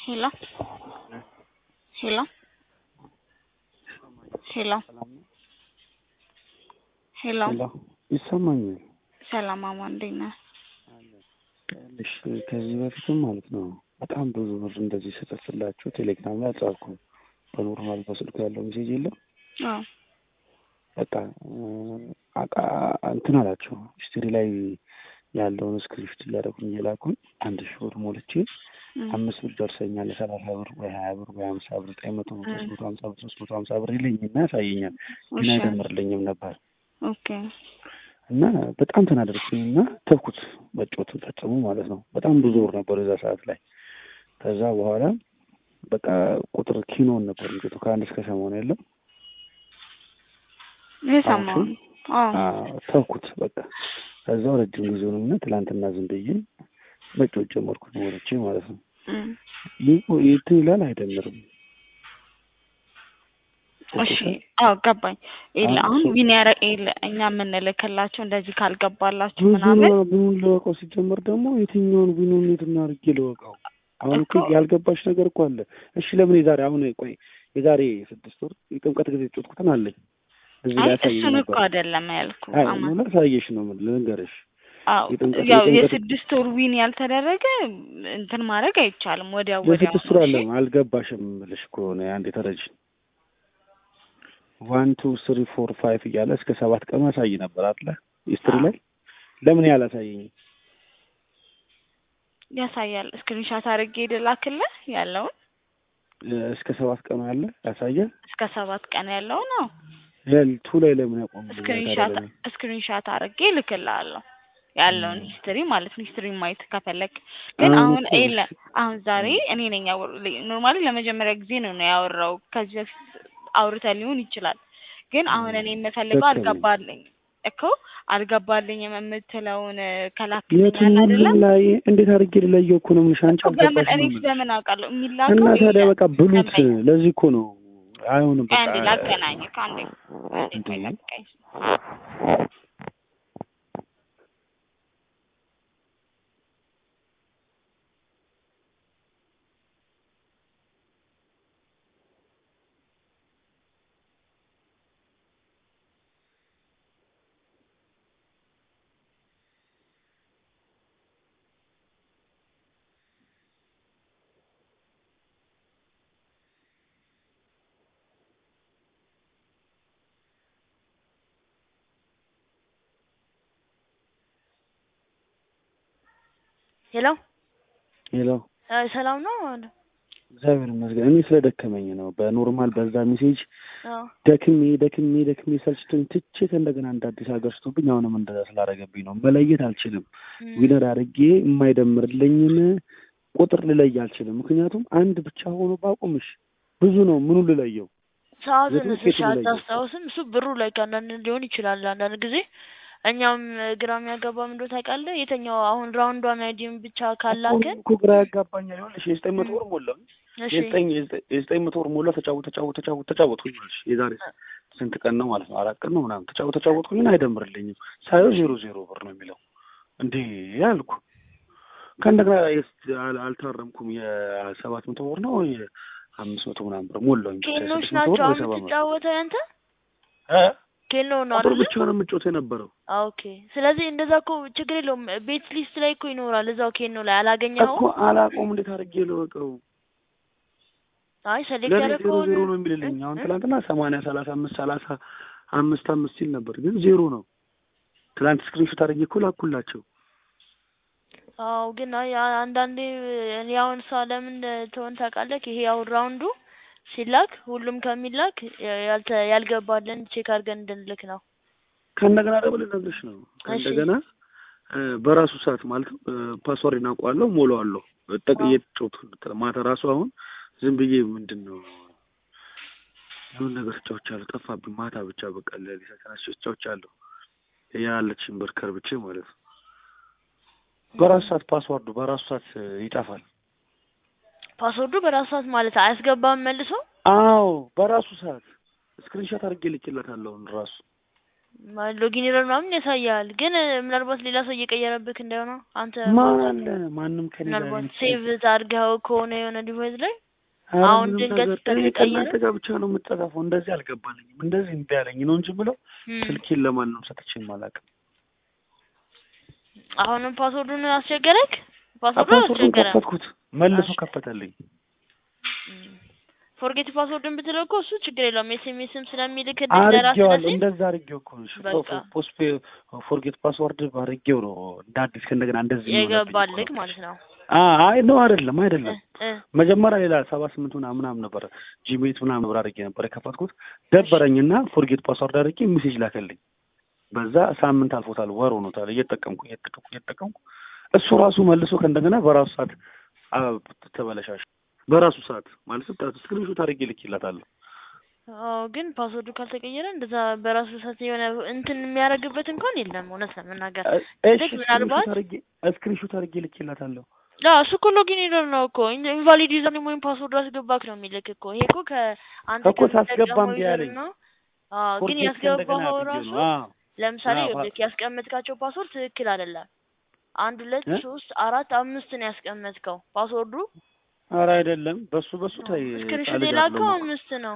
ሄሎ ሄሎ ሄሎ ሄሎ ሄሎ ይሰማኛል። ሰላም አማ እንዴት ነህ? እሺ ከዚህ በፊትም ማለት ነው በጣም ብዙ ብር እንደዚህ ስጽፍላችሁ ቴሌግራም ላይ አልጻፍኩም። በኖርማል በስልኩ ያለው ሜሴጅ የለም አዎ በቃ አቃ እንትን አላቸው ሂስትሪ ላይ ያለውን ስክሪፕት እያደረጉኝ እየላኩኝ አንድ ሺህ ብር ሞልቼ አምስት ብር ደርሰኛል ሰላሳ ብር ወይ ሀያ ብር ወይ ሀምሳ ብር ዘጠኝ መቶ ሶስት መቶ ሀምሳ ብር ሶስት መቶ ሀምሳ ብር ይለኝና ያሳየኛል ግን እሺ አይደምርልኝም ነበር ኦኬ እና በጣም ተናደድኩኝ እና ተውኩት መጫወት ፈጽሞ ማለት ነው። በጣም ብዙ ብር ነበር የዛ ሰዓት ላይ። ከዛ በኋላ በቃ ቁጥር ኪኖን ነበር እንግዲህ ከአንድ እስከ ሰማንያ ያለው የሰማው አዎ አዎ፣ ተውኩት በቃ። ከዛው ረጅም ጊዜውን እና ትላንትና ዝም ብዬ መጫወት ጀመርኩት ወርቼ ማለት ነው። እም፣ ይህ- እንትን ይላል አይደምርም። እሺ አዎ ገባኝ። የለ አሁን አሁን እሱ- ዊን ያረ የለ እኛ የምንልክላቸው እንደዚህ ካልገባላችሁ ብዙ ምናምን ነው ብኑን ልወቀው። ሲጀመር ደግሞ የትኛውን ቢኑን የት እናድርጌ ልወቀው? አሁን እኮ እኮ- ያልገባሽ ነገር እኮ አለ። እሺ ለምን የዛሬ አሁን ቆይ የዛሬ ስድስት ወር የጥምቀት ጊዜ ጮትኩትን አለኝ እዚህ አይ ላይ ያሳየኝ እሱን ነበር። እኮ አይደለም ያልኩ አይ አማ ነው ላሳየሽ ነው ምን ልንገርሽ። አዎ የጥምቀት ያው የጥምቀት የስድስት ወር ዊን ያልተደረገ እንትን ማድረግ አይቻልም። ወዲያው ወዲያው የስድስት ወር አለ አልገባሽም ብልሽ ከሆነ አንድ የተረጅ ዋን ቱ ስሪ ፎር ፋይቭ እያለ እስከ ሰባት ቀኑ ያሳይ ነበር አለ ሂስትሪ ላይ ለምን ያላሳየኝ? ያሳያል። ስክሪንሻት አድርጌ ልላክልህ ያለውን እስከ ሰባት ቀኑ ያለ ያሳያል። እስከ ሰባት ቀን ያለው ነው። ለልቱ ላይ ለምን ያቆም ስክሪንሻት ስክሪንሻት አድርጌ ልክልሃለሁ ያለውን ሂስትሪ ማለት ነው። ሂስትሪ ማየት ከፈለግ ግን አሁን አሁን እኮ የለ አሁን ዛሬ እኔ ነኝ ኖርማሊ ለመጀመሪያ ጊዜ ነው ነው ያወራው። ከዚህ በፊት አውርተህ ሊሆን ይችላል። ግን አሁን እኔ የምፈልገው ደከመኝ። አልገባልኝ እኮ አልገባልኝም የምትለውን ከላክልኝ አለ የቱን አይደለ ላይ እንዴት አድርጌ ልለየው እኮ ነው የምልሽ። አንቺ እኮ በምን አልገባሽም እኔ ነው የምልሽ። በምን አውቃለሁ እና የሚላከው ታዲያ የለ በቃ ብሉት። ደንበኛ ለዚህ እኮ ነው አይሆንም። በቃ አንዴ ላገናኝ ከአንዴ አንዴ እንዴ? ቆይ ጠብቀኝ። ሄሎ ሌላው እ ሰላም ነው አለ። እግዚአብሔር ይመስገን። እኔ ስለደከመኝ ነው። በኖርማል በዛ ሜሴጅ አዎ ደክሜ ደክሜ ደክሜ ሰልችቶኝ ትቼት እንደገና እንደ አዲስ አገርሽቶብኝ አሁንም እንደዛ ስላደረገብኝ ነው። መለየት አልችልም። እም፣ ዊነር አድርጌ የማይደምርልኝን ቁጥር ልለይ አልችልም። ምክንያቱም አንድ ብቻ ሆኖ ባቁምሽ ብዙ ነው። ምኑ ልለየው? ሰዓቱን የትም ትንሽ ሴት ላይ አታስታውስም? እሱ ብሩ ላይ ከአንዳንድ ሊሆን ይችላል። አንዳንድ ጊዜ እኛም ግራ የሚያጋባ ምንድን ነው ታውቃለህ? የተኛው አሁን ራውንዷን አይዲም ብቻ ካላክን እኮ ግራ ያጋባኛል። ይኸውልሽ የዘጠኝ መቶ ወር ሞላው እሺ የዘጠኝ የዘጠኝ መቶ ወር ሞላ ተጫወት ተጫወት ተጫወት ተጫወትኩኝ ይኸውልሽ የዛሬ ስንት ቀን ነው ማለት ነው? አራት ቀን ነው ምናምን ተጫወት ተጫወትኩኝ አይደምርልኝም። ሳየው ዜሮ ዜሮ ብር ነው የሚለው እንዴ ያልኩ ከእንደገና የስ- አል- አልታረምኩም። የሰባት መቶ ወር ነው የአምስት መቶ ምናምን ብር ሞላውኝ ብቻ ኬኖች የስድስት መቶ ናቸው ወር አሁን የሰባ መቶ የምትጫወተው ያንተ እ ኬኖ ነው ቁጥር አይደል? ብቻ ነው የምጮት የነበረው ኦኬ። ስለዚህ እንደዛ እኮ ችግር የለውም። ቤት ሊስት ላይ እኮ ይኖራል እዛው ኬኖ ላይ አላገኘኸውም? እኮ አላቆም እንዴት አድርጌ ልወቀው? አይ ሰሌክት ለእኔ ዜሮ ያደረከውን ዜሮ ነው የሚልልኝ። አሁን እ? ትናንትና ሰማንያ ሰላሳ አምስት ሰላሳ አምስት አምስት ሲል ነበር፣ ግን ዜሮ ነው። ትናንት ስክሪንሾት አድርጌ እኮ ላኩላቸው። አዎ ግን አይ አ- አንዳንዴ እኔ አሁን እሷ ለምን ትሆን ታውቃለህ? ይሄ አሁን ራውንዱ ሲላክ ሁሉም ከሚላክ ያ- ያልተ ያልገባልን ቼክ አድርገን እንድንልክ ነው። ከእንደገና ደግሞ ልነግርሽ ነው። እሺ ከእንደገና እ፣ በራሱ ሰዓት ማለት ፓስዋርድ እናውቀዋለሁ፣ ሞላዋለሁ። ጠቅ አዎ እየተጫወቱ ማታ ራሱ አሁን ዝም ብዬ ምንድን ነው የሆነ ነገር እጫወቻለሁ፣ ጠፋብኝ። ማታ ብቻ በቃ ለሊት ተነስቼ እጫወቻለሁ። ያለችኝ ብር ከርብቼ ማለት ነው። በራሱ ሰዓት ፓስዋርዱ በራሱ ሰዓት እ፣ ይጠፋል። ፓስወርዱ በራሱ ሰዓት ማለት አያስገባም መልሶ። አዎ በራሱ ሰዓት ስክሪንሾት አድርጌ ልኬለታለሁ ራሱ ማለት ሎጊን ኤረር ምናምን ያሳያል። ግን እ፣ ምናልባት ሌላ ሰው እየቀየረብክ እንዳይሆነ አንተ ማን አለ ማንም ከኔ ጋር ምናልባት የሚጫወት ሴቭ አድርገኸው ከሆነ የሆነ ዲቫይስ ላይ ኧረ አሁን ምንም ድንገት ነገር እኔ ከተቀየረ ከእናንተ ጋር ብቻ ነው የምጠፋፈው። እንደዚህ አልገባልኝም። እንደዚህ እምቢ አለኝ ነው እንጂ ብለው እም፣ ስልኬን ለማንም ሰጥቼም አላውቅም። አሁንም ፓስወርዱን አስቸገረክ? ፓስወርዱ ፓስወርዱን አስቸገረም። ከፈትኩት መልሶ እሺ። ከፈተልኝ። ፎርጌት ፓስወርድን ብትለው እኮ እሱ ችግር የለውም ኤስኤምኤስም ስለሚልክልህ ለራስህ አርጌዋለሁ ለሴም እንደዛ አርጌው እኮ ነው። እሺ፣ በቃ። ፖስት ፎርጌት ፓስወርድ አርጌው ነው እንደ አዲስ ከእንደገና እንደዚህ የሚሆንብኝ እኮ የገባልክ ነው። ማለት ነው። አ- አይ ነው አይደለም አይደለም እ እ መጀመሪያ ሌላ ሰባ ስምንት ምናምን ምናምን ነበረ ጂሜት ምናምን ነበር አድርጌ ነበር የከፈትኩት ደበረኝና ፎርጌት ፓስወርድ አድርጌ ሜሴጅ ላከልኝ። በዛ ሳምንት አልፎታል፣ ወር ሆኖታል። እየተጠቀምኩ እየተጠቀምኩ እየተጠቀምኩ እሱ ራሱ መልሶ ከእንደገና በራሱ ሰዓት አ፣ ተበለሻሽ በራሱ ሰዓት ማለት ስክሪንሾት አድርጌ ልኬላታለሁ። አዎ ግን ፓስወርዱ ካልተቀየረ እንደዛ በራሱ ሰዓት የሆነ እንትን የሚያደርግበት እንኳን የለም። እውነት ለመናገር እ- እሺ ልክ ምናልባት ስክሪንሾት አድርጌ ስክሪንሾት አድርጌ ልኬላታለሁ። ላ እሱ እኮ ሎጊን ኤረር ነው እኮ ኢንቫሊድ ዩዘር ኔም ወይም ፓስወርድ አስገባክ ነው የሚልክ እኮ። ይሄ እኮ ከአንተ እኮ ሳስገባ ከምትጠቀመው እምቢ ዩዘር አለኝ። ነው። አዎ ግን ፎርጌት ከእንደገና ያስገባኸው አድርጌው ራሱ ነው። አዎ ለምሳሌ አዎ፣ ይኸውልህ ያስቀመጥካቸው ፓስወርድ ትክክል አይደለም። አንድ ሁለት እ? ሶስት አራት አምስት ነው ያስቀመጥከው ፓስወርዱ ኧረ አይደለም በሱ በሱ ታይ ስክሪንሾት ጣልጅ የላከው አይደለም አምስት ነው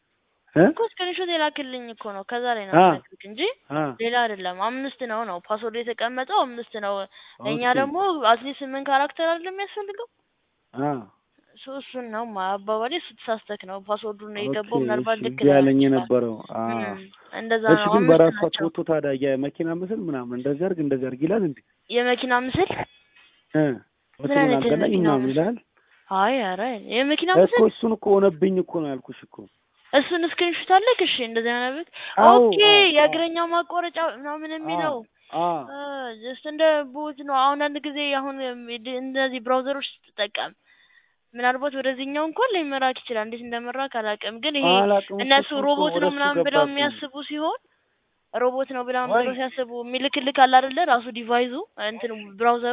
እ? እኮ ስክሪንሾት የላክልኝ እኮ ነው። ከዛ ላይ ነው አ የምነግርህ እንጂ አ ሌላ አይደለም። አምስት ነው ነው ፓስወርዱ የተቀመጠው አምስት ነው። እኛ ኦኬ ደግሞ አትሊስት ስምንት ካራክተር አይደለም የሚያስፈልገው አ እሱ እሱን ነው ማ- አባባሌ እሱ ተሳስተክ ነው ፓስወርዱን ነው ኦኬ የገባው። ምናልባት እሺ ልክ እዚህ ላይሆን ያለኝ ይችላል። የነበረው አ እም፣ እንደዛ እሺ ነው። ግን አምስት በራሷ ናቸው። ፎቶ ታዲያ የመኪና ምስል ምናምን እንደዚህ አድርግ እንደዚህ አድርግ ይላል እንዴ የመኪና ምስል እ ምን ምስሉን አይነት አልገናኝ የመኪና ምናምን ምስል? ይላል አይ ኧረ የመኪና እኮ ምስል እሱን እኮ ሆነብኝ እኮ ነው ያልኩሽ እኮ እሱን ስክሪንሾት አለክ? እሺ እንደዚህ አይነት አዎ ኦኬ። አዎ አዎ የእግረኛ ማቋረጫ ምናምን አዎ የሚለው አዎ ጀስት እንደ ቦት ነው። አሁን አንድ ጊዜ አሁን እነዚህ ብራውዘሮች ስትጠቀም ምናልባት ወደዚህኛው እንኳን ላይመራክ ይችላል። እንዴት እንደመራክ አላውቅም፣ ግን ይሄ አላውቅም እኮ እነሱ እሱ እኮ ሮቦት ወደ ነው እሱ ምናምን ብለው ገባብኝ የሚያስቡ ሲሆን ሮቦት ነው ብለው ወይ ብለው ሲያስቡ የሚልክልክ አለ አይደለ? ራሱ ዲቫይዙ እንትን ብራውዘሩ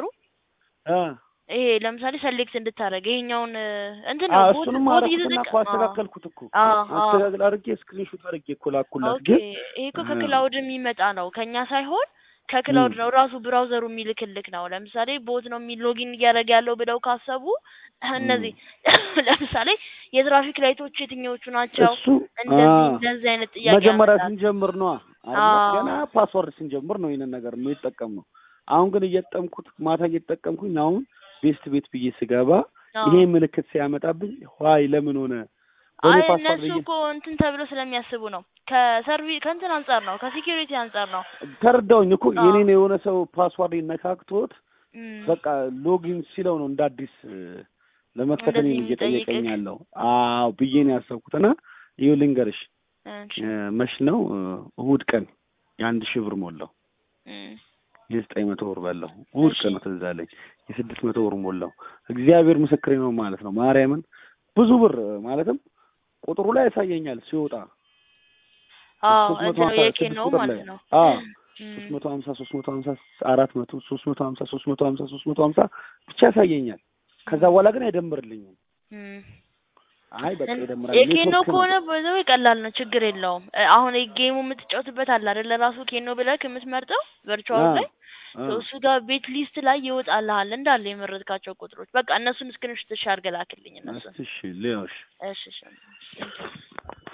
አ ይሄ ለምሳሌ ሰሌክት እንድታደርግ ይሄኛውን እ፣ እንትን አ ነው ቦት እሱንም ቦት አደረኩትና እየተጠቀ እኮ አስተካከልኩት እኮ አዎ አዎ አስተካክል አድርጌ ስክሪንሾት አድርጌ እኮ ላኩላት ኦኬ ግን ይሄ እኮ እ ከክላውድ የሚመጣ ነው ከኛ ሳይሆን እም ከክላውድ ነው ራሱ ብራውዘሩ የሚልክልክ ነው። ለምሳሌ ቦት ነው የሚል ሎጊን እያደረገ ያለው ብለው ካሰቡ እም እነዚህ ለምሳሌ የትራፊክ ላይቶች የትኞቹ ናቸው? እሱ እንደዚህ አ እንደዚህ አይነት ጥያቄ መጀመሪያ ያመጣል። ስንጀምር ነዋ አይደለ? አዎ ገና ፓስወርድ ስንጀምር ነው ይሄንን ነገር የሚጠቀም ነው። አሁን ግን እየተጠቀምኩት ማታ እየተጠቀምኩኝ አሁን ቤስት ቤት ብዬ ስገባ አዎ ይሄ ምልክት ሲያመጣብኝ ዋይ ለምን ሆነ በእኔ አይ ፓስወርድ እነሱ ብዬ እኮ እንትን ተብለው ስለሚያስቡ ነው። ከሰርቪ ከእንትን አንጻር ነው፣ ከሴኪሪቲ አንጻር ነው። ተረዳውኝ እኮ አዎ የኔን የሆነ ሰው ፓስዋርድ ነካክቶት እም፣ በቃ ሎጊን ሲለው ነው እንደ አዲስ እ፣ ለመክፈት እንደዚህ እኔን እየጠየቀኝ የሚጠይቅክ ያለው። አዎ ብዬ ነው ያሰብኩትና ይኸው ልንገርሽ እሺ እ፣ መች ነው እ፣ እሑድ ቀን የአንድ ሺህ ብር ሞላው እም፣ የዘጠኝ መቶ ብር በላው። እሑድ እሺ ቀን ነው ትዝ አለኝ። የስድስት መቶ ብር ሞላው። እግዚአብሔር ምስክሬ ነው ማለት ነው። ማርያምን ብዙ ብር ማለትም ቁጥሩ ላይ ያሳየኛል ሲወጣ አዎ ሶስት መቶ እንትን ነው ሀምሳ የኬን ስድስት ነው ቁጥር ላይ ማለት ነው። አዎ እም፣ ሶስት መቶ ሀምሳ ሶስት መቶ ሀምሳ አራት መቶ ሶስት መቶ ሀምሳ ሶስት መቶ ሀምሳ ሶስት መቶ ሀምሳ ብቻ ያሳየኛል። ከዛ እም፣ በኋላ ግን አይደምርልኝም። እም። አይ በቃ እን- ይደምራል። የኬኖ ኔትወርክ ነው። ከሆነ በዛው ቀላል ነው፣ ችግር የለውም። እ፣ አሁን ጌሙ የምትጫወትበት አለ አይደለ? ራሱ ኬኖ ብለህ የምትመርጠው ቨርቹዋል አዎ ላይ አዎ እሱ ጋር ቤት ሊስት ላይ ይወጣልሃል እንዳለ የመረጥካቸው ቁጥሮች። በቃ እነሱን ስክሪንሾት አድርገህ ላክልኝ እነሱን። እስቲ እሺ ልየውሽ እሺ እሺ